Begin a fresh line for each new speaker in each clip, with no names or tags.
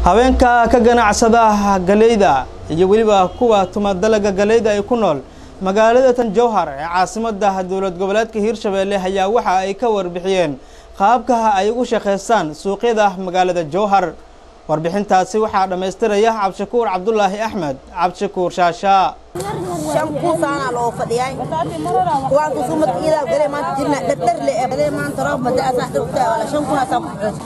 haweenka ka ganacsada galeyda iyo weliba kuwa tuma dalaga galeyda ay ku nool magaalada tan jowhar ee caasimada dowlad goboleedka hiirshabeelle ayaa waxa ay ka warbixiyeen qaabka ay ugu shaqaystaan suuqyada magaalada jowhar warbixintaasi waxaa dhammaystiraya cabdishakuur cabdulaahi axmed cabdishakuur shaashaa
shan kuusaanaa loo fadhiyay kuwaan kusumad iidaa galee maanta jirna dhardharle ee galee maanta roob madaasaa dhirtaa wala shan kunaasaa ku xus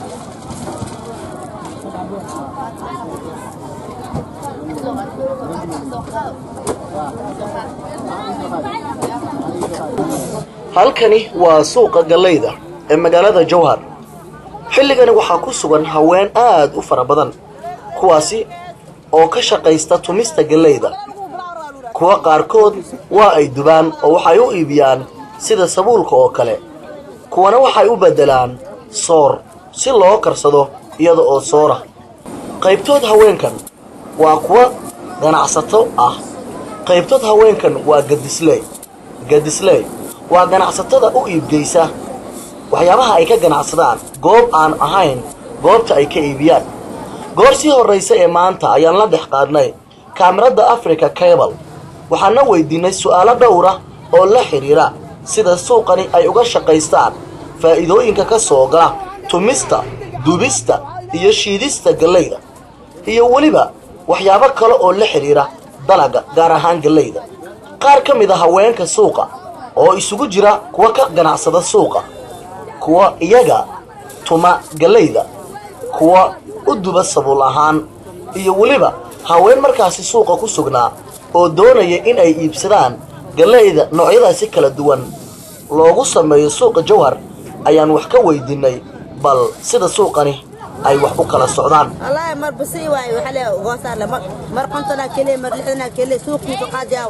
halkani waa suuqa gallayda ee magaalada jowhar xilligani waxaa ku sugan haween aad u fara badan kuwaasi oo ka shaqaysta tumista gallayda kuwa qaarkood waa ay dubaan oo waxay u iibiyaan sida sabuulka oo kale kuwana waxay u beddelaan soor si loo karsado iyada oo soora qaybtood haweenkan waa kuwa ganacsato ah qaybtood haweenkan waa gadisley gadisley waa ganacsatada u iibgeysa waxyaabaha ay ka ganacsadaan goob aan ahayn goobta ay ka iibiyaan goor sii horraysa ee maanta ayaan la dhex qaadnay kaamirada africa cable waxaana weydiinay su'aalo dhowra oo la xidhiira sida suuqani ay uga shaqaystaan faa'iidooyinka ka soo gala tumista dubista iyo shiidista gallayda iyo weliba waxyaabo kale oo la xidhiira dalaga gaar ahaan gallayda qaar ka mid a haweenka suuqa oo isugu jira kuwa ka ganacsada suuqa kuwa iyaga tuma gallayda kuwa u duba sabuul ahaan iyo weliba haween markaasi suuqa ku sugnaa oo doonaya in ay iibsadaan gallayda noocyadaasi kala duwan loogu sameeyo suuqa jawhar ayaan wax ka weydiinay bal sida suuqani ay wax u kala socdaan
wallaahi mar basi waaye waxaa lee goosaarle mar mar kontonaa keliya mar lixdanaa keliya suuqiisa qaadiyaaw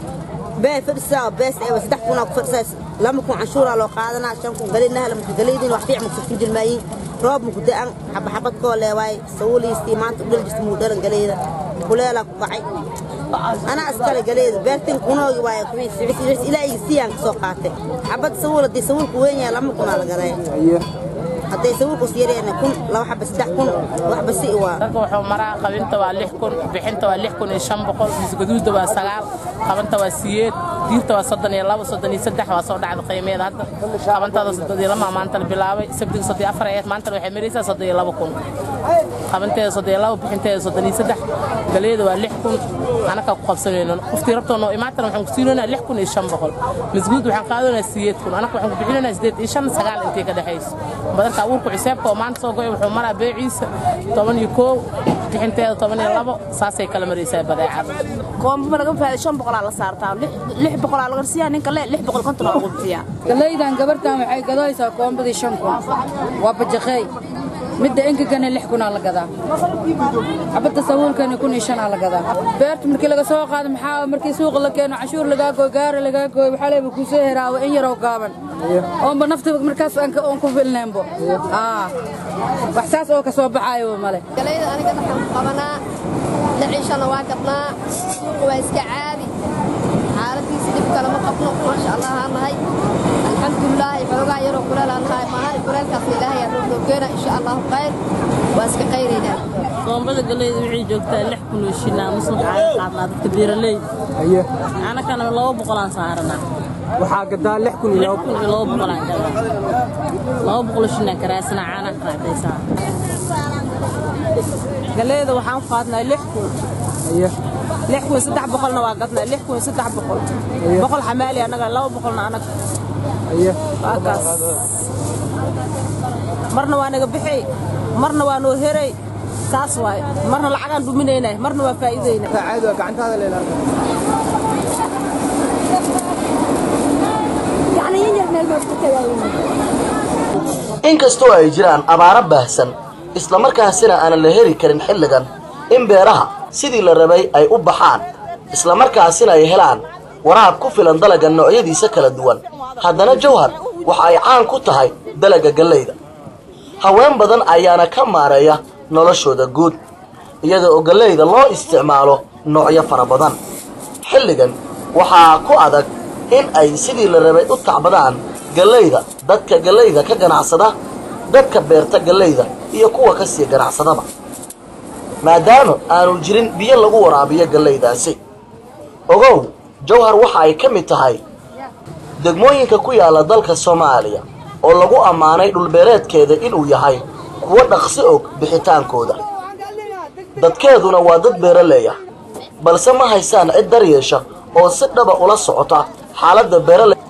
bee fadhisaa bees eeba saddex kunaa ku fadhisaas lama kun canshuuraa loo qaadanaa shan kun galina hala marka galaydiin wax fiican makusufin jirmaayiin roob maku da'an xabaxabad koo lee waaye sawuliistii maanta u dhal jirta muu dhalan galayda kuleelaa ku kacay anaa iskale galayda beertin kunoogi waaye kuwiis ilaa iga siiyaan kasoo qaatay xabad sawul haddii sawulku weyn yahay lama kunaa la gadaya hadday sawulkus yareena kun laba xaba saddex kun wax basi waa
ragga wuxuu maraa qabinta waa lix kun bixinta waa lix kun iyo shan boqol misgaduudda waa sagaal qabanta waa siyeed diirta waa soddon iyo labo soddon iyo saddex waa soo dhacda qiimeeda hadda qabantaada soddon iyo lama maanta la bilaabay sabdiga soddon iyo afar eed maantana waxay maraysaa soddon iyo labo kun qabanteeda soddon iyo labo bixinteeda soddon iyo saddex galeeda waa lix kun anakaa ku qabsanayno qoftii rabtoonoo imaantana waxaan ku siinaynaa lix kun iyo shan boqol misguud waxaan qaadanaynaa siyeed kun anaka waxaan ku bixinaynaa sideed iyo shan sagaal intay ka dhexayso badanka abuurku xisaabka oo maanta soo go'ay wuxuu maraa beeciisa toban iyo koow bixinteeda toban iyo labo saasay kala maraysaa badeecada
koomba laga faaday shan boqolaa la saartaa lix boqolaa laga siiyaa ninka le lix boqol konton lagu bixiyaa
galaydan gabartan waxay gadaysaa koombadii shan kun waa bajaqeey midda engegana lix kunaa la gadaa xabadda sabuulkana kun iyo shanaa la gadaa beerta markii laga soo qaado maxaa markii suuqa la keeno cashuur lagaa gooy gaara lagaa gooy waxaa leeba kuu soo heraawa in yaroo gaaban oonba nafta markaas oon ku filneenbo wax saas oo ka soo baxaayo male
galayda aniga dhaxan qabanaa dhaciishana waa gadnaa suuqa waa iska caadi xaaladiisa dhib kalama qabno maasha allah aan nahay alxamdulilaahi xoogaa yaroo kuleel aan nahay maahani kuleelkaas ilaahay aan noo geena insha allahu khayr waa iska qayraynaa
koombada galeyda waxay joogtaa lix kun oo shilaa mise waxaa ka qaadnaa dadka beeraleyda anakana laba boqolaan saaranaa
waxaa gadaa lix kun iyo
lix kun iyo laba boqolaan gadaa laba boqol oo shilaa karaasana caanaa raacdaysaa
galeeda waxaan ku qaadnaa lix kun lix kun saddex boqolna waa gadnaa lix kun saddex boqol boqol xamaali annaga laba boqolna annaga waa kaas marna waa naga bixay marna waa noo heray saas waaye marna lacagaan dhuminaynay marna waa faa'iidayna
caadi waa gacantaada leelaa
inkastoo ay jiraan abaaro baahsan islamarkaasina aanan la heli karin xilligan in beeraha sidii la rabay ay u baxaan islamarkaasina ay helaan waraab ku filan dalagga noocyadiisa kala duwan haddana jawhar waxa ay caan ku tahay dalagga gallayda haween badan ayaana ka maareeya noloshooda guud iyada oo gallayda loo isticmaalo noocyo fara badan xilligan waxaa ku adag in ay sidii la rabay u tacbadaan gallayda dadka gallayda ka ganacsada dadka beerta gallayda iyo kuwa ka sii ganacsadaba maadaama aanu jirin biyo lagu waraabiyo gallaydaasi ogow jawhar waxa ay ka mid tahay degmooyinka ku yaala dalka soomaaliya oo lagu ammaanay dhulbeereedkeeda inuu yahay kuwo dhaqsi og bixitaankooda dadkeeduna waa dad beeraleeya balse ma haysaan cid daryeesha oo si dhaba ula socota xaaladda beerale